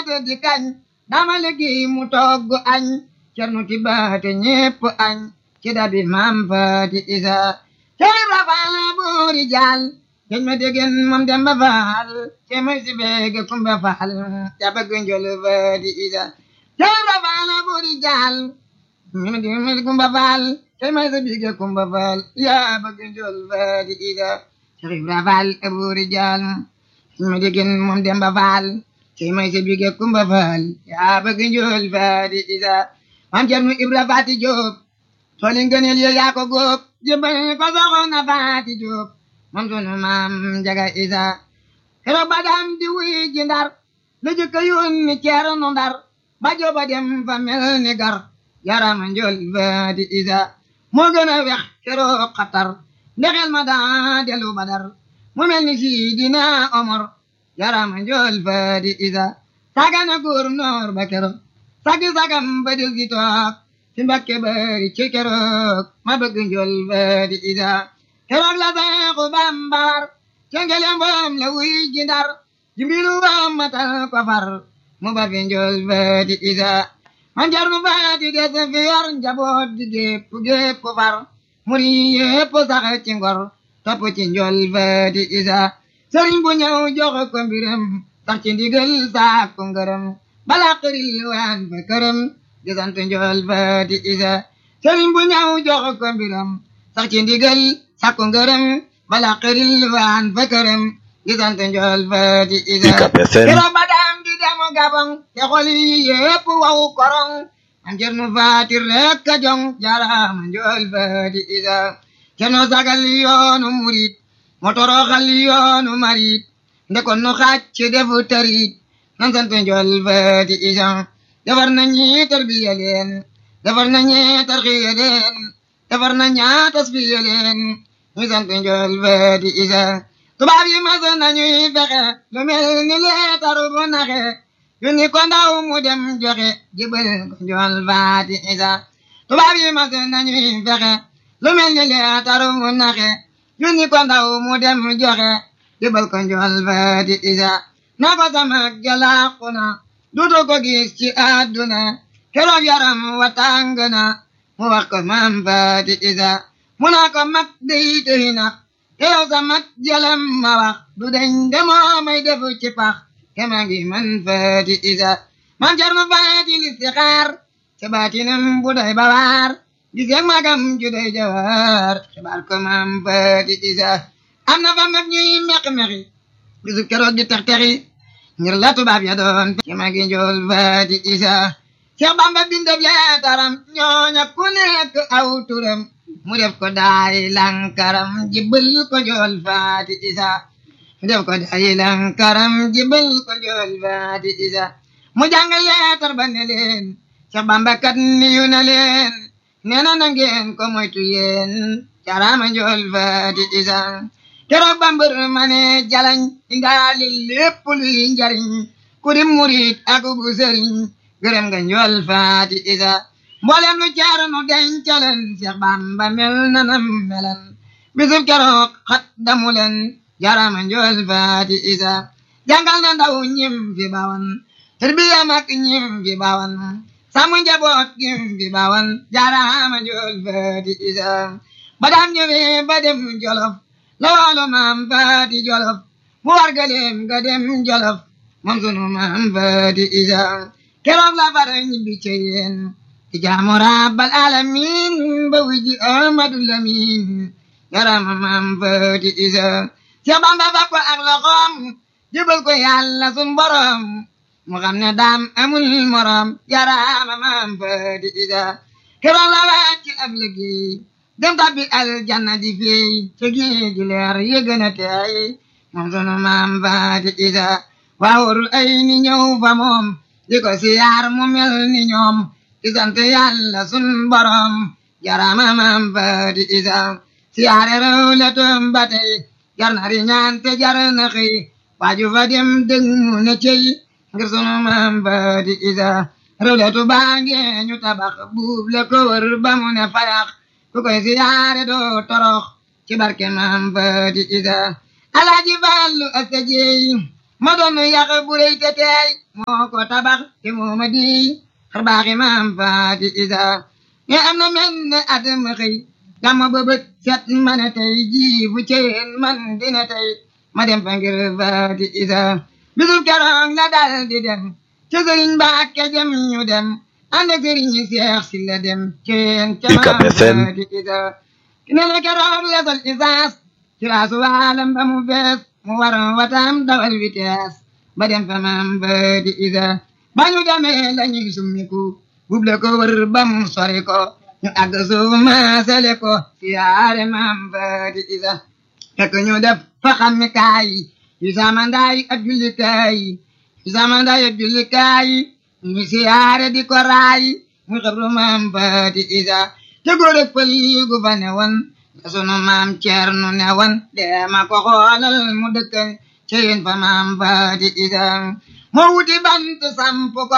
maasa di kañ dama liggéey mu togg añ cernu ti baate ñépp añ ci dabi maam faati isa cey rafal buuri jaal keñ ma degen moom demba faal ce may si beege kumba faal ja bëgg njol faati isa cey rafal buuri jaal mi di mi kumba faal ce may si beege kumba faal ya bëgg njol faati isa cey rafal buuri jaal ma degen moom demba faal cey may si beege kumba faal ya bëgg njol faati isa maam cernu ibra faati joob tooli ngëneel yo yaa ko góob jébbal ko soxna faati jóob moom sunu maam jaga isa keroog ba daan di wuy ji ndar la jëkka yónni ceerno ndar ba jooba dem fa mel ni gar yarama njol faati isa moo gën a wex keroog xatar ndexel ma daa delu badar mu mel ni sidina omar yarama njol faati isa sagana góor noor ba keroog sagi sagam ba del gi toog ci mbakke bari ci keroog ma bëgg njol faati isa keroog la seexu bambar ca ngelem boom la wuy ji ndar jimbilu bam matal ko far mu ba fi njol faati isa man jarnu faati des fi yor njaboot di gépp gépp far muri yépp sax ci ngor topp ci njol faati isa sëriñ bu ñëw jox ko mbiram sax ci ndigal saak ko ngërëm bala xëril waan fa këram di sant njol faati isa sëriñ bu ñëw jox ko mbiram sax ci ndigal sakku ngërëm bala xëril waan fa këram di sant njol faati isa kero ba daam di demu gabang te xol yi yépp waw korong am cernu faati rek ka jong jarama njol faati isa keno sagal yoonu murit mo toroxal yoonu marit ndekon nu xacc defu tarit nan sant njol faati isa defar na ñi tarbiya leen defar na ñi tarxiya leen defar na ñaa tasfiya leen ñu sant njol faati isa tubaab yi mas nañuy fexe lu mel ni leetar bu naxe yu ni ko ndaw mu dem joxe jibal ko njol faati isa tubaab yi mas nañuy fexe lu mel ni leetar bu naxe yu ni ko ndaw mu dem joxe jibal ko njol faati isa na ko sama jalaaku na dutu ko gis ci àdduna keroog yaram wa tàng na mu wax ko maam faati isa mu naa ko mag day tëy na te yow sa mag jalam ma wax du deñ demoo may defu ci pax kema ngi man faati isa man jar ma faati listixaar ca baatinam bu day bawaar gis yag magam ju day jawaar xibaar ko maam faati isa am na fa mag ñuy meq-meqi bisu keroog di tex-texi ngir la tubaab ya doon ci magi njool faati isa Seex Bamba bindab leetaram ñooña ku nekk aw turam mu def ko daay lankaram jibbal ko njool faati isa mu def ko daay lankaram jibbal ko njool faati isa mu jàng leetar ba ne leen Seex Bamba kat niyu na leen nee na na ngeen ko moytu yéen carama njool faati isa keroog ba mbër ma ne jalañ indaali lépp luy njariñ ku di murit ak bu sëriñ gërëm nga njool faati isa mboolem lu jaar nu dencaleen Seex Bamba mel na nam melan bisub keroog xat damu leen jarama njool faati isa jàngal na ndaw ñim fi bawan tarbiya mag ñim fi bawan sàmm njaboot ñim fi bawan jarama njool faati isa ba daan ñëwee ba dem jolof la waalo maam faati jolof mu war galeem ga dem jolof moom sunu maam faati isa keroog la far ñibbi ca yéen ci jaamu rabbal alamin ba wiji amadu lamin yarama maam faati isa Seex Bamba fa ko ak loxoom jëbal ko yàlla sun borom mu xam ne daam amul morom yarama maam faati isa keroog la wàcc ab liggéey dem tabbi aljanna di fey ca géej gi leer yëgën a teey moom sunu maam faati isa waawurul ay ni ñëw fa moom di ko siyaar mu mel ni ñoom di sant yàlla sun borom jarama maam faati isa siyaare rew le toom ba tey jar na ri ñaan te jar na xëy waaju fa dem dëgg mu ne cey ngir sunu maam faati isa rew le tu baange ñu tabax buub le ko wër ba mu ne fayax ku koy siyaare doo torox ci barke maam faati isa alaaji fallu asta jeey ma doon yàq bu rëy te teey moo ko tabax te moo ma di xar baaxi maam faati isa nga am na mel ne at ma xëy gàmma ba bët set ma ne tey jii bu ceen man dina tey ma dem fa ngir faati isa bisul keroog la dal di dem ca sëriñ Mbàkke jëm ñu dem ànd ak sëriñ Seex si la dem ceen ca maam faati isa ne na keroog la sol isaas ci laasu waalam ba mu bees mu war watam dawal vitesse ba dem fa maam faati isa ba ñu demee la ñuy summiku buble ko wër ba mu sori ko ñu àgg suuf maasale ko siyaare maam faati isa fekk ñu def fa xammi kaay yu samandaay ak jullikaay yu samandaay ak jullikaay ñu siyaare di ko raay mu xabru maam faati isa te góor ak pël gu fa ne woon la sunu maam ceernu ne woon deema ko xoolal mu dëkkal ci yéen fa maam faati isa moo wuti bant samp ko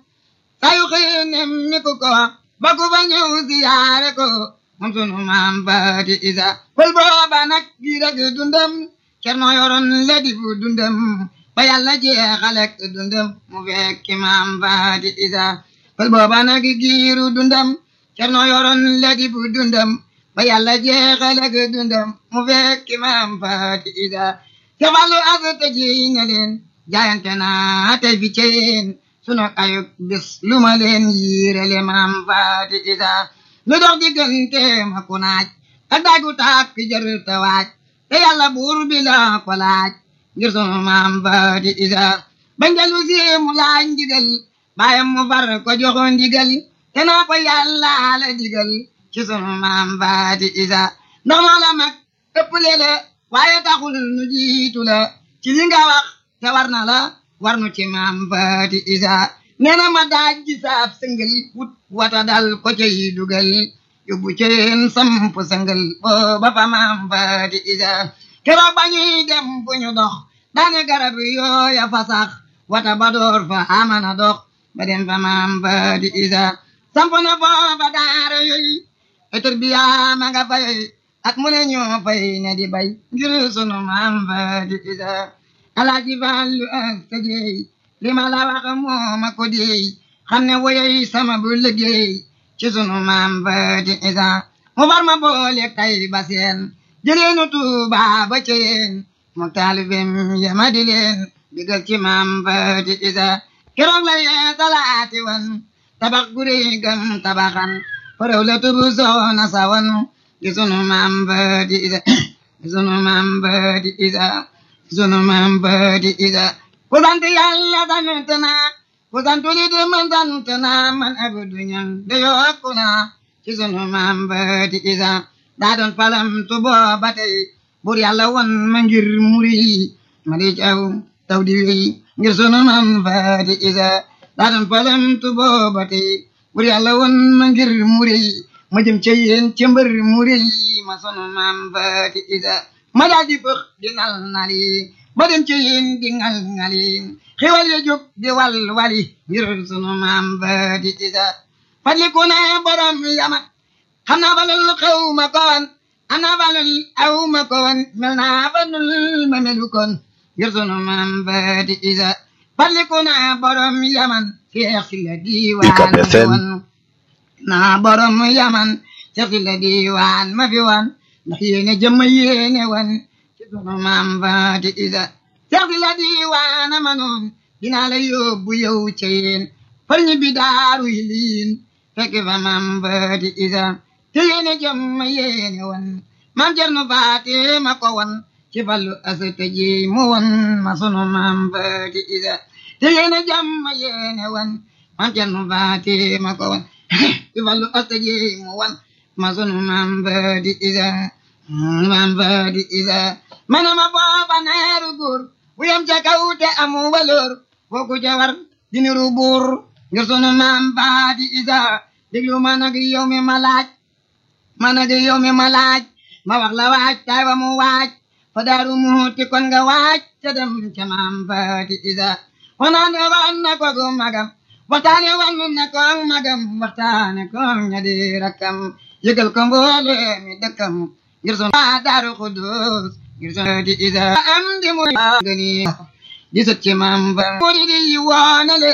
sayu xiinem mi ku ko ba ku fa ñëw siyaare ko moom sunu maam faati isa pël booba nag gi rek dundam cerno yoroon la di fu dundam ba yàlla jeexalek dundam mu fekki maam faati isa pël booba nag giiru dundam cerno yoroon la di fu dundam ba yàlla jeexalek dundam mu fekki maam faati isa te fallu asata ji na leen jaayante naa tey fi ceen sunu ayub bis lu ma leen yiirale maam faati isa lu dox diggante ma ku naaj ak daagu tàkk jër te waaj te yàlla buur bi la ko laaj ngir sunu maam faati isa ba ngelu si mu laaj ndigal baayam mu far ko joxo ndigal te naa ko yàlla la digal ci sunu maam faati isa ndax moo la mag ëpp lele waaye taxul nu jiitu la ci li nga wax te war na la war nu ci maam faati isa nee na ma daaj ji saab sëngal wut wata dal ko cay dugal yóbbu ceen samp sëngal booba fa maam faati isa keroog ba ñuy dem fu ñu dox daane garab yooya fa sax wata ba door fa amana dox ba dem fa maam faati isa samp na foofa daara yooyu etur bi yaa ma nga fay ak mu ne ñoo fay ne di bay ngir sunu maam faati isa alaaji Fallu ak sa jeey li ma la wax moo ma ko deey xam ne woyey sama bu liggéey ci sunu maam faati isa mu far ma boole tay ba seen jëleenu Tuuba ba ceen mu taalibem yama di leen digal ci maam faati isa keroog la yee talaati wan tabax guri gam tabaxan faraw la tubu soona sawan ci sunu maam faati isa ci sunu maam faati isa sunu maam faati isa ku sant yàlla sant naa ku sant nit man sant naa man abdu ñang de yokku naa ci sunu maam faati isa daa doon palam tu booba tey bur yàlla won ma ngir muri ma di caw taw di wéy ngir sunu maam faati isa daa doon palam tu booba tey bur yàlla won ma ngir muri ma jëm ca yéen ca mbër muri ma sunu maam faati isa ma daal di bëx di nal nali ba dem ci yéen di ngal ngali xiwal ya jóg di wal wali ngir sunu maam faati isa fadliku ne borom yaman xam naa balul xew ma koon am naa balul aw ma koon mel naa balul ma melu koon ngir sunu maam faati isa fadliku ne borom yaman seex si la diiwaan ma fi woon naa borom yaman seex si la diiwaan ma fi woon ndax yéene jëmm yéene woon ci sunu maam faati isa seex si la diiwaan ma noon dinaa la yóbbu yow ca yéen far ñi bi daaru yi liin fekk fa maam faati isa te yéene jëmm yéene woon maam Cerno Faati ma ko woon ci fallu asata ji mu woon ma sunu maam faati isa te yéene jëmm yéene woon maam Cerno Faati ma ko woon ci fallu asata ji mu woon ma sunu maam faati isa maam faati isa mana ma booba neeru góor bu yem ca kaw te amu waloor fooku ca war diniru buur ngir sunu maam faati isa déglu ma nag yow mi ma laaj ma nag yow mi ma laaj ma wax la waaj tay wa mu waaj fa daaru muuti kon nga waaj ca dem ca maam faati isa wanaane wan na ko gu magam waxtaane wan na ko magam waxtaane ko ña di rakkam yëgal ko mboole mi dëkkam ngir sunu daaru xudus ngir sunu faati isa am di mu gëni di sët ci maam fa murid yi woona leen